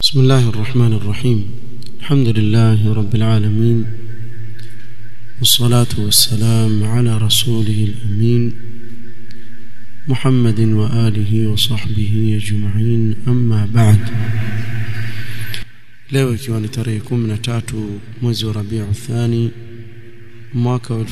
بسم الله الرحمن الرحيم الحمد لله رب العالمين والصلاة والسلام على رسوله الأمين محمد وآله وصحبه أجمعين أما بعد leo ikiwa ni tarehe 13 mwezi wa Rabiu Thani mwaka wa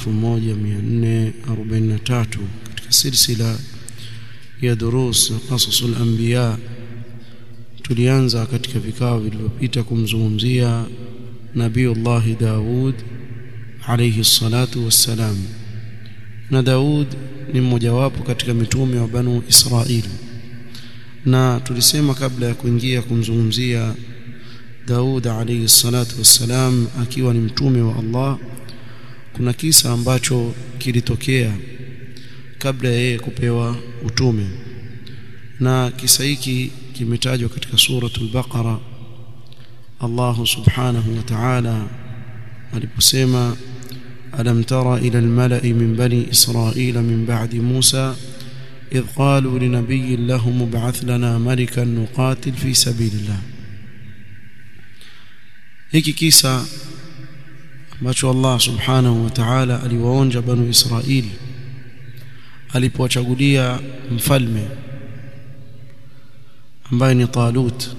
1443 katika silsila ya durus qasasul anbiya tulianza katika vikao vilivyopita kumzungumzia Nabiullah Daud alayhi salatu wassalam na Daud ni mmojawapo katika mitume wa Banu Israili na tulisema kabla ya kuingia kumzungumzia Daud alayhi salatu wassalam akiwa ni mtume wa Allah kuna kisa ambacho kilitokea kabla ya yeye kupewa utume na kisa hiki kimetajwa katika suratul baqara Allah subhanahu wa ta'ala aliposema alam tara ila almala'i min bani israila min ba'di Musa idh qalu linabiyyin lahum ib'ath lana malikan nuqatil fi sabilillah hiki kisa ambacho Allah subhanahu wa ta'ala aliwaonja banu Israili alipowachagulia mfalme ambaye ni Talut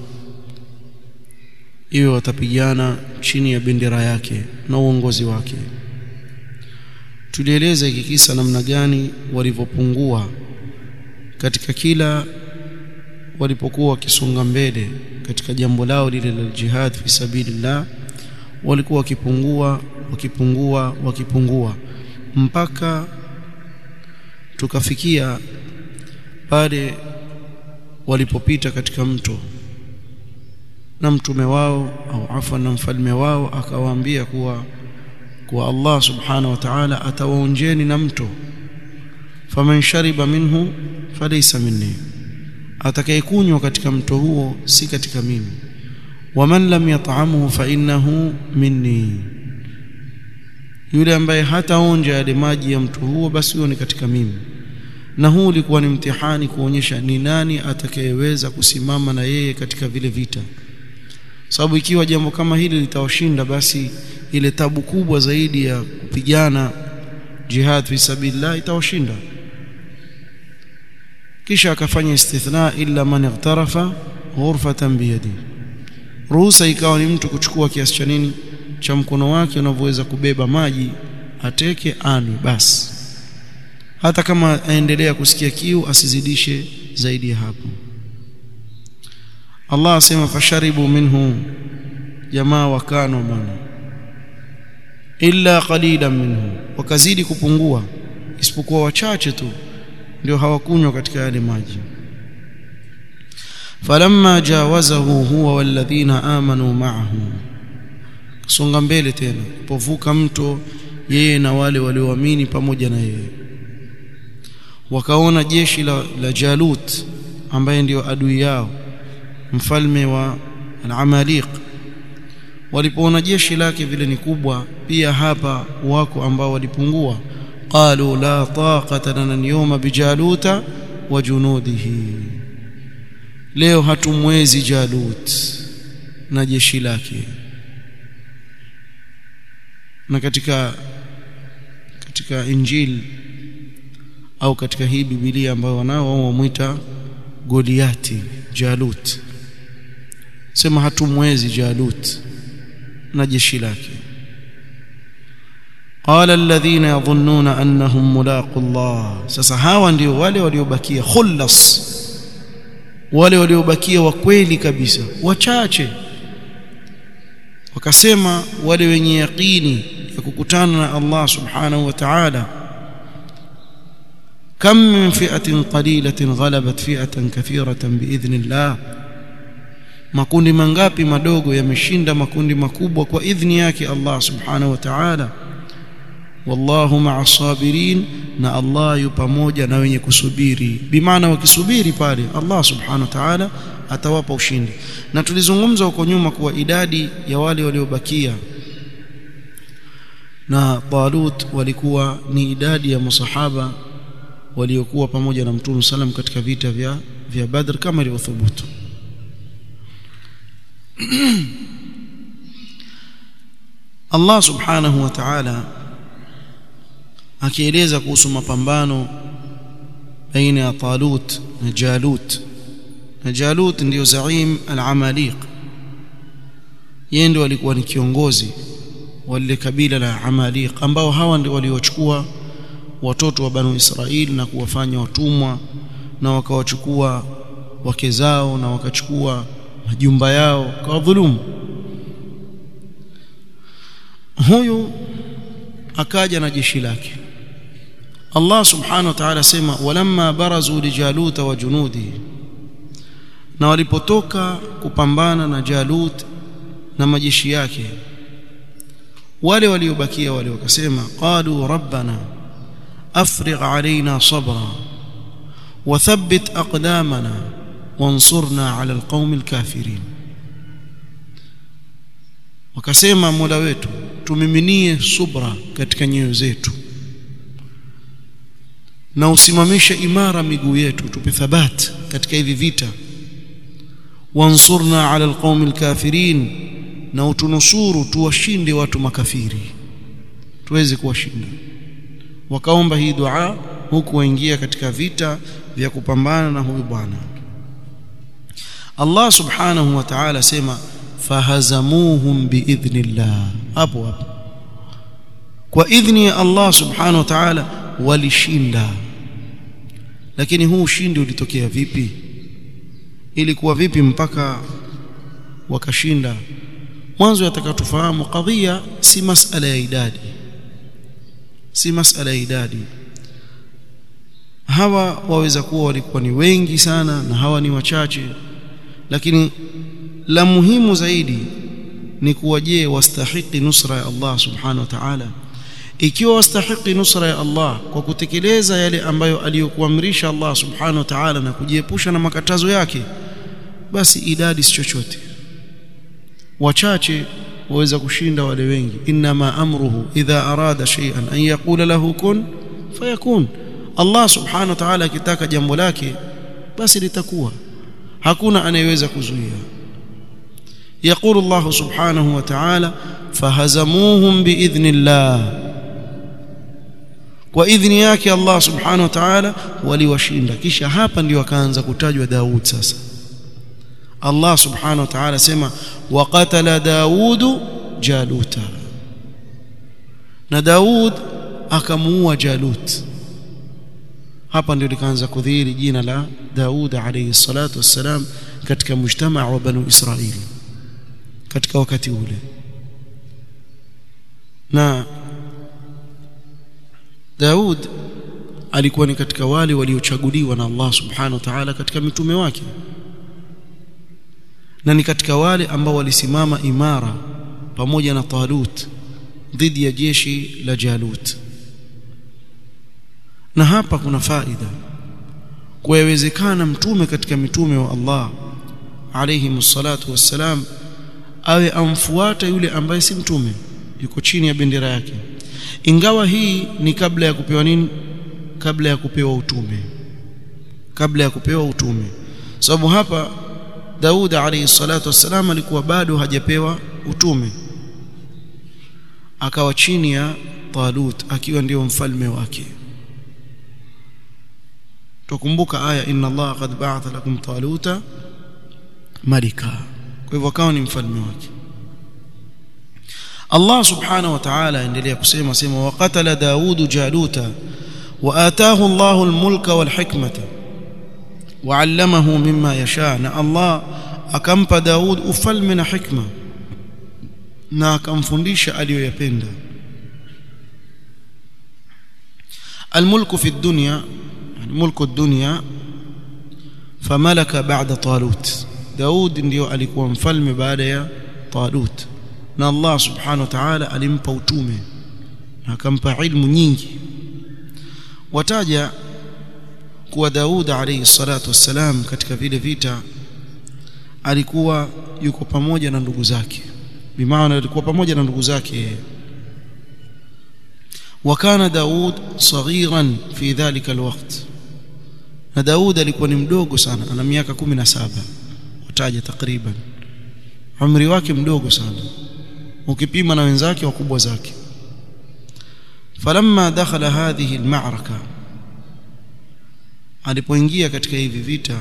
iwe watapigana chini ya bendera yake na uongozi wake tulieleza hiki kisa namna gani walivyopungua katika kila walipokuwa wakisonga mbele katika jambo lao lile la jihad fi sabilillah walikuwa wakipungua wakipungua wakipungua mpaka tukafikia pale walipopita katika mto na mtume wao au afa na mfalme wao akawaambia kuwa kuwa Allah subhanahu wa ta'ala atawaonjeni na mto faman shariba minhu falaysa minni atakayekunywa katika mto huo si katika mimi waman lam yat'amuhu fa innahu minni yule ambaye hataonja yale maji ya mto huo basi huyo ni katika mimi na huu ulikuwa ni mtihani kuonyesha ni nani atakayeweza kusimama na yeye katika vile vita sababu ikiwa jambo kama hili litawashinda basi ile tabu kubwa zaidi ya kupigana jihad fi sabilillah itawashinda kisha akafanya istithna illa man ightarafa ghurfatan biyadi ruhusa ikawa ni mtu kuchukua kiasi cha nini cha mkono wake unavyoweza kubeba maji ateke anywe basi hata kama aendelea kusikia kiu asizidishe zaidi ya hapo Allah asema fasharibu minhu jamaa wakano bwana illa qalilan minhu wakazidi kupungua isipokuwa wachache tu ndio hawakunywa katika yale maji falamma jawazahu huwa walladhina amanu ma'ahu songa mbele tena povuka mto yeye na wale walioamini pamoja na yeye wakaona jeshi la, la Jalut ambaye ndio adui yao mfalme wa al-Amaliq walipoona jeshi lake vile ni kubwa pia hapa wako ambao walipungua qalu la taqata lana al-yawma bijaluta wa junudihi leo hatumwezi Jalut na jeshi lake na katika katika injili au katika hii Biblia ambayo wanao wao wamuita Goliati Jalut sema hatumwezi Jalut na jeshi lake qala alladhina yadhunnuna annahum mulaqu Allah sasa hawa ndio wale waliobakia khullas wale waliobakia wa kweli kabisa wachache wakasema wale wenye yaqini ya kukutana na Allah subhanahu wa ta'ala كم من فئة قليلة غلبت فئة كثيرة بإذن الله makundi mangapi madogo yameshinda makundi makubwa kwa idhni yake Allah subhanahu wa ta'ala wallahu ma'a sabirin na Allah yu pamoja na wenye kusubiri bimaana wakisubiri pale Allah subhanahu wa ta'ala atawapa ushindi na tulizungumza huko nyuma kuwa idadi ya wale waliobakia na Talut walikuwa ni idadi ya masahaba waliokuwa pamoja na Mtume salam katika vita vya vya Badr kama ilivyothubutu Allah subhanahu wa ta'ala akieleza kuhusu mapambano baina ya Talut na Jalut na Jalut ndiyo zaim al-Amaliq yeye ndio alikuwa ni kiongozi wa lile kabila la Amaliq ambao hawa ndio waliochukua watoto wa Banu Israili na kuwafanya watumwa na wakawachukua wake zao na wakachukua majumba yao kwa dhulumu huyu akaja na jeshi lake Allah subhanahu wa ta'ala sema walamma barazu li jaluta wa junudi na walipotoka kupambana na Jalut na majeshi yake wale waliobakia wale wakasema qalu rabbana afrigh alaina sabra wathabbit aqdamana wansurna ala alqaumi alkafirin wakasema mola wetu tumiminie subra katika nyoyo zetu na usimamishe imara miguu yetu tupe thabat katika hivi vita wansurna ala alqaumi alkafirin na utunusuru tuwashinde watu makafiri tuweze kuwashinda wakaomba hii dua huku waingia katika vita vya kupambana na huyu bwana Allah subhanahu wa ta'ala sema fahazamuhum biidhnillah hapo hapo kwa idhni ya Allah subhanahu wa ta'ala walishinda lakini huu ushindi ulitokea vipi ilikuwa vipi mpaka wakashinda mwanzo yatakatufahamu kadhia si masala ya idadi si masala ya idadi hawa waweza kuwa walikuwa ni wengi sana na hawa ni wachache lakini la muhimu zaidi ni kuwa je wastahiki nusra ya Allah subhanahu wa ta'ala ikiwa wastahiki nusra ya Allah kwa kutekeleza yale ambayo aliyokuamrisha Allah subhanahu wa ta'ala na kujiepusha na makatazo yake basi idadi si chochote wachache waweza kushinda wale wengi inma amruhu idha arada shay'an an yaqula lahu kun fayakun Allah subhanahu wa ta'ala akitaka jambo lake basi litakuwa hakuna anayeweza kuzuia يقول الله سبحانه وتعالى فهزموهم باذن الله kwa idhni yake Allah subhanahu wa ta'ala waliwashinda kisha hapa ndio akaanza kutajwa Daud sasa Allah subhanahu wa ta'ala sema waqatala Daudu Jaluta na Daud akamuua Jalut hapa ndio likaanza kudhihiri jina la Daud alayhi salatu wassalam katika mujtamaa wa Banu Israili katika wakati ule na Daud alikuwa ni katika wale waliochaguliwa na Allah subhanahu wa ta'ala katika mitume wake na ni katika wale ambao walisimama imara pamoja na Talut dhidi ya jeshi la Jalut na hapa kuna faida kuwezekana mtume katika mitume wa Allah alayhi msalatu wassalam awe amfuata yule ambaye si mtume yuko chini ya bendera yake ingawa hii ni kabla ya kupewa nini kabla ya kupewa utume kabla ya kupewa utume sababu hapa Daud alayhi salatu wassalam alikuwa bado hajapewa utume akawa chini ya Talut akiwa ndio mfalme wake tukumbuka aya inna Allah qad ba'atha lakum taluta malika kwa hivyo akawa ni mfalme wake Allah subhanahu wa ta'ala endelea kusema sema waqatala Daudu Jaluta wa ataahu Allahu al-mulka wal hikmata wa 'allamahu mimma yasha na Allah akampa Daud ufalme na hikma na akamfundisha aliyoyapenda الملك في الدنيا يعني ملك الدنيا فملك بعد طالوت داود ndio alikuwa mfalme baada ya Talut na Allah subhanahu wa ta'ala alimpa utume na akampa ilmu nyingi wataja kuwa Daud alayhi salatu wassalam katika vile vita alikuwa yuko pamoja na ndugu zake bimaana alikuwa pamoja na ndugu zake وكان داود صغيرا في ذلك الوقت na Daud alikuwa ni mdogo sana ana miaka 17 wataja takriban umri wake mdogo sana ukipima na wenzake wakubwa zake falamma dakhala hadhihi almaraka alipoingia katika hivi vita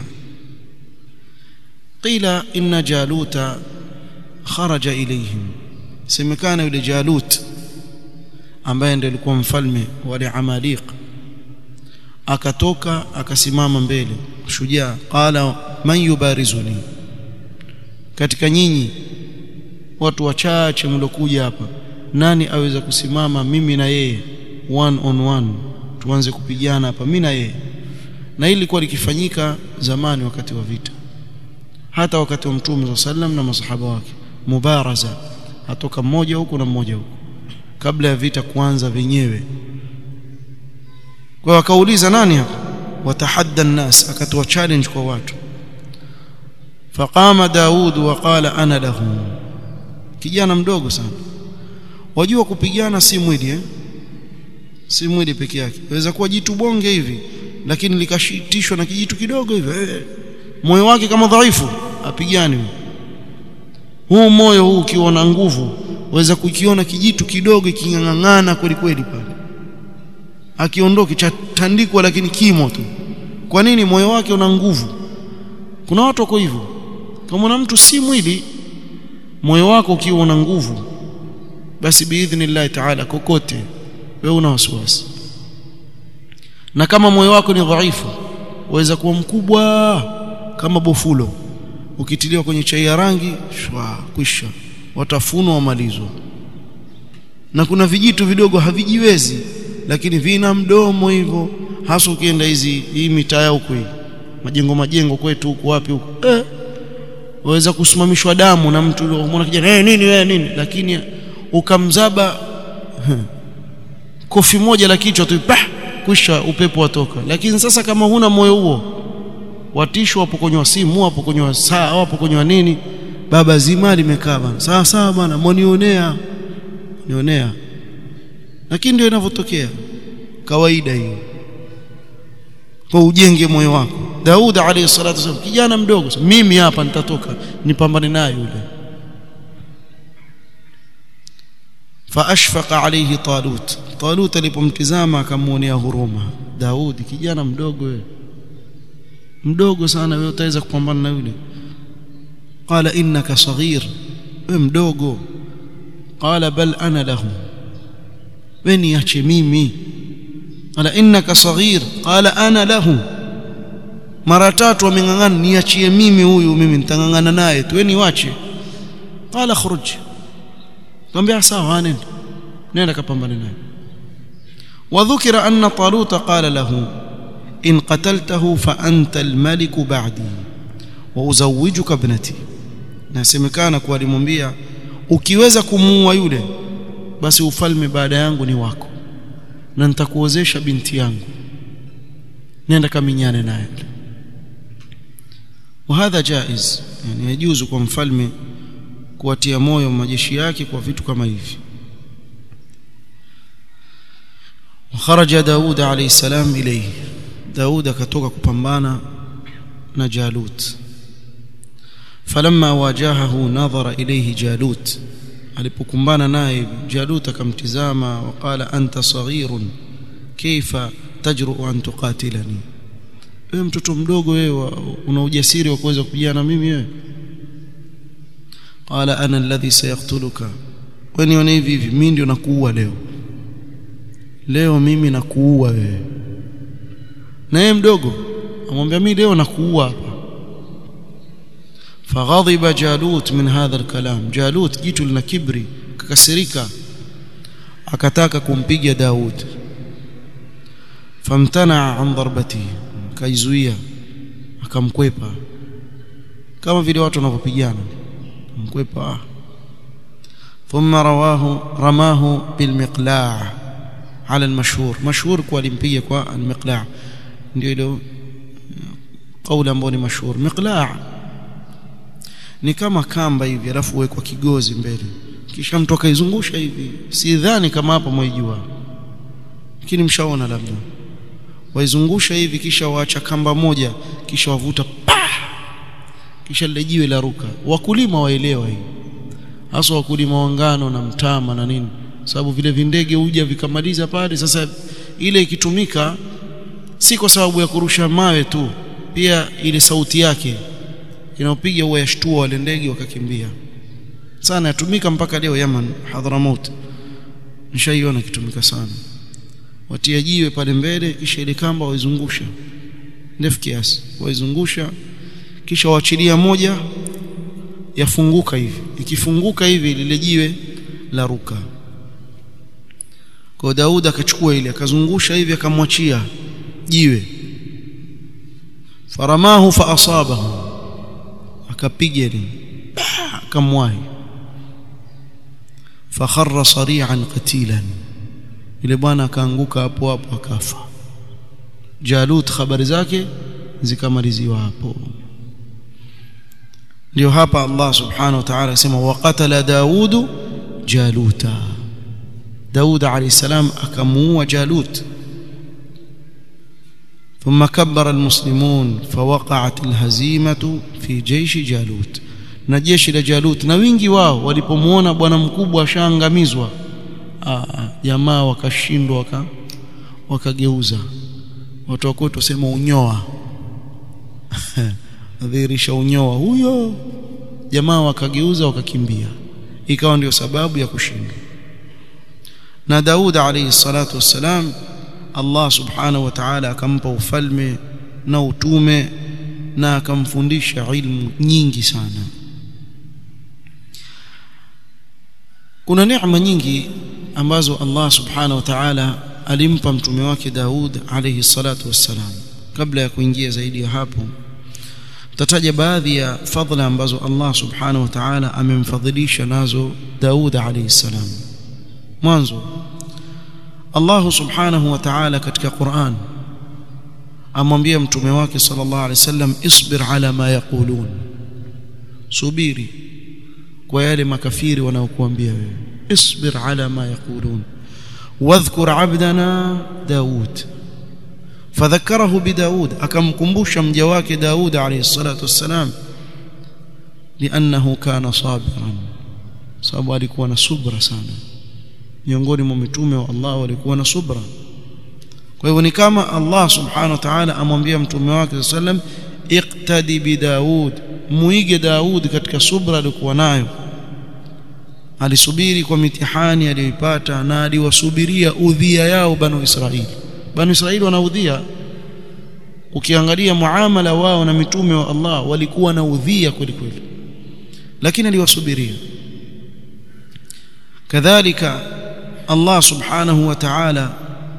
qila inna jaluta kharaja ilayhim semekana yule jalut ambaye ndiye alikuwa mfalme wale amaliq akatoka akasimama mbele shujaa qala man yubarizuni katika nyinyi watu wachache mlokuja hapa nani aweza kusimama mimi na yeye one on one tuanze kupigana hapa mimi na yeye na hili lilikuwa likifanyika zamani wakati wa vita hata wakati wa mtume sallam na masahaba wake mubaraza atoka mmoja huku na mmoja huku kabla ya vita kuanza wenyewe kwa wakauliza nani hapa watahadda الناس akatoa challenge kwa watu faqama daud waqala ana lahu kijana mdogo sana wajua kupigana si mwili eh si mwili peke yake inaweza kuwa jitu bonge hivi lakini likashitishwa na kijitu kidogo hivi eh, moyo wake kama dhaifu apigane huu moyo huu ukiwa na nguvu waweza kukiona kijitu kidogo kingang'ang'ana kweli kweli pale akiondoka chatandikwa lakini kimo tu kwa nini moyo wake una nguvu kuna watu wako hivyo kama na mtu si mwili moyo wako ukiwa una nguvu basi biidhnillah taala kokote wewe una wasiwasi na kama moyo wako ni dhaifu waweza kuwa mkubwa kama bofulo ukitiliwa kwenye chai ya rangi shwa kwisha watafunwa wamalizwa na kuna vijitu vidogo havijiwezi lakini vina mdomo hivyo hasa ukienda hizi hii mitaa huko hii majengo majengo kwetu huko wapi huko eh waweza kusimamishwa damu na mtu unaona kijana eh nini wewe nini lakini ukamzaba kofi moja la kichwa tu pah kwisha upepo watoka lakini sasa kama huna moyo huo watishwa hapo kwenye simu hapo kwenye saa hapo kwenye nini baba zima limekaa bana sawa sawa bana mwanionea nionea lakini ndio inavyotokea kawaida hiyo kwa ujenge moyo wako Daud alayhi salatu wasallam kijana mdogo mimi hapa nitatoka nipambane naye yule faashfaqa alayhi talut talut alipomtizama akamuonea huruma Daudi kijana mdogo wewe mdogo sana wewe utaweza kupambana na yule qala innaka saghir wewe mdogo qala bal ana lahu wewe niache mimi qala innaka saghir qala ana lahu mara tatu ameng'ang'ana niachie mimi huyu mimi nitang'ang'ana naye tu wewe niwache qala khruj Mwambia sawa nenda. Nenda kapambane naye. Wadhukira anna Talut qala lahu in qataltahu fa anta al-malik ba'di wa uzawwijuka ibnati. Nasemekana kwa alimwambia ukiweza kumuua yule basi ufalme baada yangu ni wako na nitakuozesha binti yangu. Nenda kaminyane naye. وهذا جائز يعني يجوز kwa mfalme kuwatia moyo majeshi yake kwa vitu kama hivi وخرج داود عليه السلام إليه داود كتوك كبمبانا نجالوت فلما واجهه نظر إليه جالوت alipokumbana naye Jalut akamtizama waqala anta saghirun kaifa tajru an tuqatilani wewe mtoto mdogo wewe una ujasiri wa kuweza kupigana na mimi wewe qala ana alladhi sayaqtuluka wewe nione hivi hivi mimi ndio nakuua leo leo mimi nakuua wewe na yeye mdogo amwambia mimi leo nakuua hapa فغضب جالوت من هذا الكلام جالوت jitu lina kibri kakasirika akataka kumpiga Daud famtana an darbati kaizuia akamkwepa kama vile watu wanavyopigana mkwepa ثم رواه رماه بالمقلاع على المشهور مشهور kwa alimpiga kwa almiqla' ndio ile kauli ambayo ni mashhur miqla' ni kama kamba hivi alafu wekwa kigozi mbele kisha mtu akaizungusha hivi sidhani kama hapa mwaijua lakini mshaona labda waizungusha hivi kisha waacha kamba moja kisha wavuta pa kisha lile jiwe la ruka wakulima waelewa hii hasa wakulima wa ngano na mtama na nini sababu vile vindege huja vikamaliza pale sasa ile ikitumika si kwa sababu ya kurusha mawe tu pia ile sauti yake inaopiga huwa yashtua wale ndege wakakimbia sana yatumika mpaka leo Yaman Hadramaut nishaiona kitumika sana watia jiwe pale mbele kisha ile kamba waizungusha ndefu kiasi waizungusha kisha waachilia moja yafunguka hivi ikifunguka hivi lile jiwe la ruka kwa Daud akachukua ile akazungusha hivi akamwachia jiwe faramahu fa asabahu akapiga ile akamwahi fakharra sari'an qatilan ile bwana akaanguka hapo hapo akafa Jalut habari zake zikamaliziwa hapo ndio hapa Allah subhanahu wa ta'ala asema waqatala Daudu Jaluta Daud alayhi salam akamuua Jalut ثم كبر المسلمون فوقعت الهزيمة في جيش جالوت na jeshi la Jalut na wingi wao walipomuona bwana mkubwa ashaangamizwa jamaa wakashindwa waka wakageuza watu wako tusema unyoa nadhirisha unyoa huyo jamaa wakageuza wakakimbia ikawa ndio sababu ya kushindwa na Daud alayhi salatu wassalam Allah subhanahu wa ta'ala akampa ufalme na utume na akamfundisha ilmu nyingi sana kuna neema nyingi ambazo Allah subhanahu wa ta'ala alimpa mtume wake Daud alayhi salatu wassalam kabla ya kuingia zaidi ya hapo tataja baadhi ya fadhila ambazo Allah subhanahu wa ta'ala amemfadhilisha nazo Daud alayhi salam mwanzo Allah subhanahu wa ta'ala katika Qur'an amwambia mtume wake sallallahu alayhi wasallam isbir ala ma yaqulun subiri kwa yale makafiri wanaokuambia wewe isbir ala ma yaqulun wadhkur abdana daud fadhakarahu bidaud akamkumbusha mja wake daud alayhi salatu wassalam liannahu kana sabiran sababu alikuwa na subra sana miongoni mwa mitume wa Allah walikuwa na subra kwa hivyo ni kama Allah subhanahu wa ta'ala amwambia mtume wake sallam iqtadi bi Daud muige Daud katika subra alikuwa nayo alisubiri kwa mitihani aliyoipata na aliwasubiria udhia yao banu Israili banu Israili wanaudhia ukiangalia muamala wao na mitume wa Allah walikuwa na udhia kweli kweli lakini aliwasubiria kadhalika Allah subhanahu wa ta'ala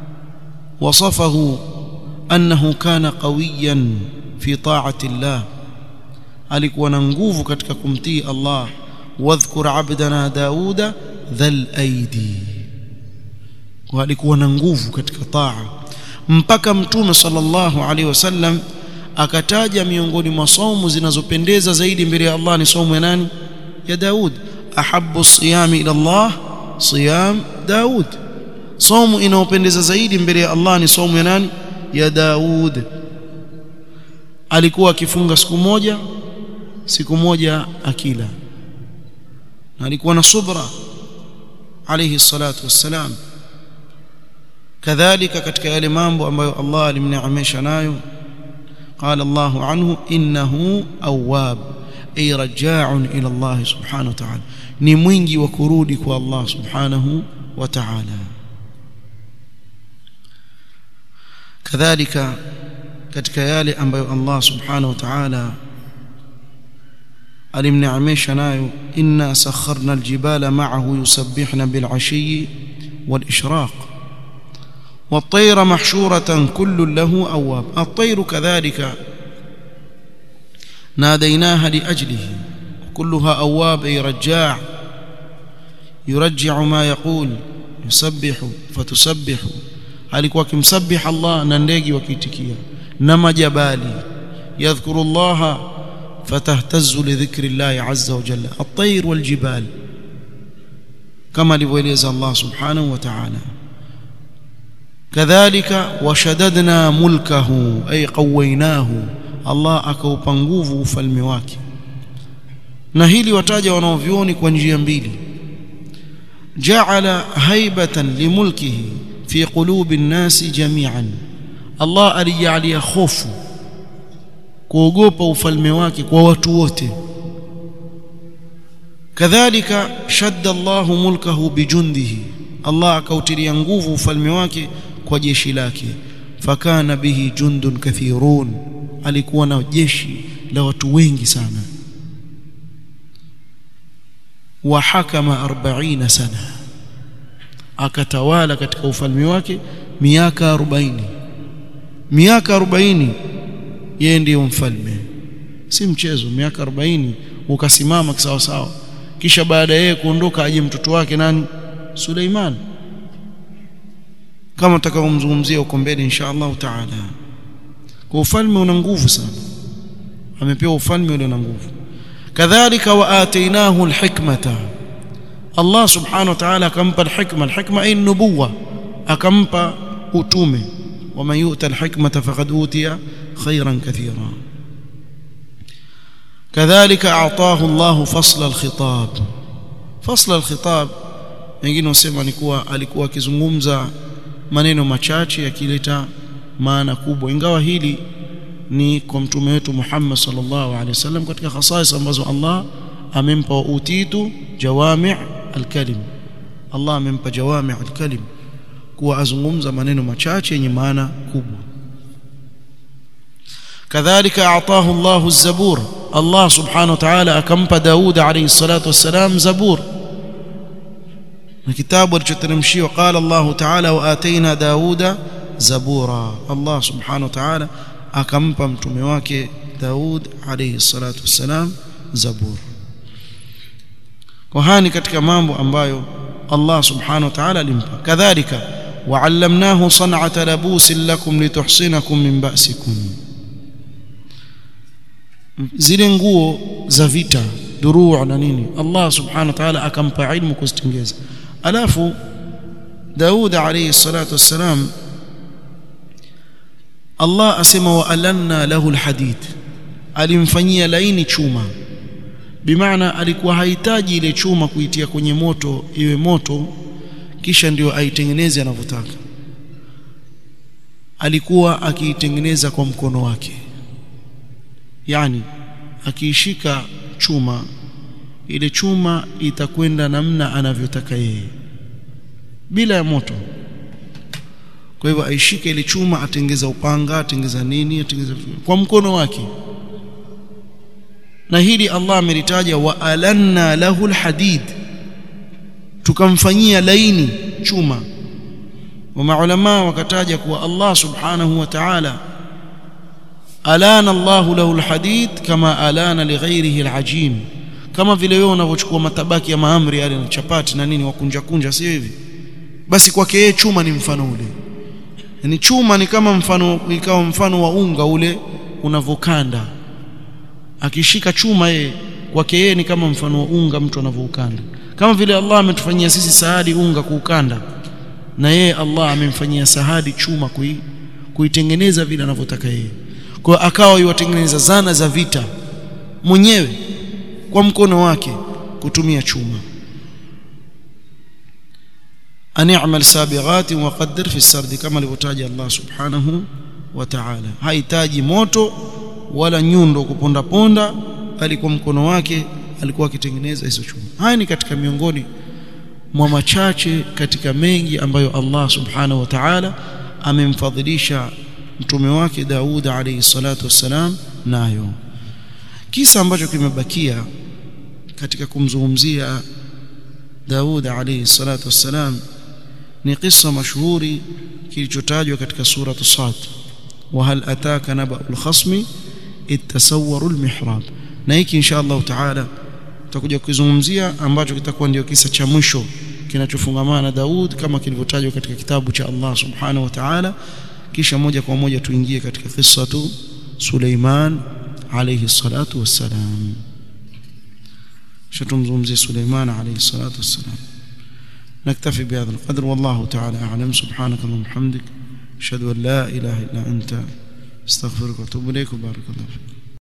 وصفه أنه كان قويا في طاعة الله alikuwa na nguvu katika kumtii Allah wadhkur abdana dauda dhal aidi alikuwa na nguvu katika taa mpaka mtume sallallahu alaihi wasallam akataja miongoni mwa saumu zinazopendeza zaidi mbele ya Allah ni saumu ya nani ya Daud ahabbu siyami ila Allah siyam Daud saumu inayopendeza zaidi mbele ya Allah ni saumu ya nani ya Daud alikuwa akifunga siku moja siku moja akila na alikuwa na subra alayhi salatu wassalam kadhalika katika yale mambo ambayo Allah alimneemesha nayo قال الله عنه إنه أواب أي رجاع إلى الله سبحانه وتعالى ni mwingi wa kurudi kwa Allah subhanahu wa ta'ala kadhalika katika yale ambayo Allah subhanahu wa ta'ala alimneemesha nayo inna sakharna aljibala ma'ahu yusabbihna bil'ashi والإشراق والطير محشورة كل له أواب الطير كذلك ناديناها لأجله كلها أواب أي رجاع يرجع ما يقول يسبح فتسبح alikuwa akimsabih Allah na ndege wakiitikia na majabali yadhkuru Allah fatahtazu lidhikri Allah azza wa jalla at-tayr wal jibal kama alivyoeleza Allah subhanahu wa ta'ala kadhalika washadadna mulkahu ay qawaynahu Allah akaupa nguvu ufalme wake na hili wataja wanaovioni kwa njia mbili ja'ala haibatan limulkihi fi qulubi nnasi jami'an Allah alijalia hofu kuogopa ufalme wake kwa watu wote kadhalika shadda Allahu mulkahu bijundihi Allah akautilia nguvu ufalme wake kwa jeshi lake fakana bihi jundun kathirun alikuwa na jeshi la watu wengi sana wa hakama 40 sana akatawala katika ufalme wake miaka 40 miaka 40 yeye ndiyo mfalme si mchezo miaka 40 ukasimama kisawa sawa kisha baada yeye kuondoka aje mtoto wake nani Suleiman kama tutakavyomzungumzia huko mbele insha Allah taala kwa ufalme una nguvu sana amepewa ufalme ule una nguvu kadhalika wa atainahu alhikmata Allah subhanahu wa ta'ala akampa alhikma alhikma ay nubuwa akampa utume ومن يؤت الحكمة فقد أوتي خيرا كثيرا كذلك أعطاه الله فصل الخطاب فصل الخطاب wengine wasema ni kuwa alikuwa akizungumza maneno machache yakileta maana kubwa ingawa hili ni kwa mtume wetu Muhammad sallallahu alaihi wasallam katika khasais ambazo Allah amempa wa utitu jawami' alkalim Allah amempa jawami' alkalim kuwa azungumza maneno machache yenye maana kubwa kadhalika ataahu Allah az-zabur Allah subhanahu wa ta'ala akampa Daud alayhi salatu wassalam zabur na kitabu alichoteremshiwa qala Allah ta'ala wa ataina Dauda zabura Allah subhanahu wa ta'ala akampa mtume wake Daud alayhi salatu wassalam zabur kwa hani katika mambo ambayo Allah subhanahu wa ta'ala alimpa kadhalika وعلمناه صنعة لبوس لكم لتحصنكم من بأسكم zile nguo za vita duruu na nini Allah subhanahu wa ta'ala akampa ilmu kuzitengeza alafu Daud alayhi salatu wassalam Allah asema wa alanna lahu alhadid alimfanyia laini chuma bimaana alikuwa hahitaji ile chuma kuitia kwenye moto iwe moto kisha ndio aitengeneze anavyotaka alikuwa akiitengeneza kwa mkono wake yani akiishika chuma ile chuma itakwenda namna anavyotaka yeye bila ya moto kwa hivyo aishike ile chuma atengeza upanga atengeza nini atengeza kwa mkono wake na hili Allah amelitaja wa alanna lahu alhadid tukamfanyia laini chuma wa maulama wakataja kuwa Allah subhanahu wa ta'ala alana Allah lahu alhadid kama alana lighairihi alajin kama vile wewe unavyochukua matabaki ya maamri yale na chapati na nini wakunja kunja sio hivi basi kwake yeye chuma ni mfano ule yani chuma ni kama mfano ikawa mfano wa unga ule unavokanda akishika chuma yeye kwake yeye ni kama mfano wa unga mtu anavyoukanda kama vile Allah ametufanyia sisi sahadi unga kuukanda na yeye Allah amemfanyia sahadi chuma kui, kuitengeneza vile anavyotaka yeye kwa akawa yuwatengeneza zana za vita mwenyewe kwa mkono wake kutumia chuma an i'mal sabighat wa qaddir fi sardi kama alivyotaja Allah subhanahu wa ta'ala hahitaji moto wala nyundo kuponda ponda bali kwa mkono wake alikuwa akitengeneza hizo chuma haya ni katika miongoni mwa machache katika mengi ambayo Allah subhanahu wa ta'ala amemfadhilisha mtume wake Daud alayhi salatu wassalam nayo kisa ambacho kimebakia katika kumzungumzia Daud alayhi salatu wassalam ni kisa mashuhuri kilichotajwa katika suratu Sad wa hal ataka naba'ul khasmi itasawwaru almihrab na hiki insha Allah taala tutakuja kuzungumzia ambacho kitakuwa ndio kisa cha mwisho kinachofungamana na Daud kama kilivyotajwa katika kitabu cha Allah subhanahu wa ta'ala kisha moja kwa moja tuingie katika qissatu Suleiman alayhi salatu wassalam شتمزمزي سليمان عليه الصلاة والسلام نكتفي بهذا القدر والله تعالى أعلم سبحانك اللهم وبحمدك أشهد أن لا إله إلا أنت استغفرك وأتوب إليك وبارك الله فيك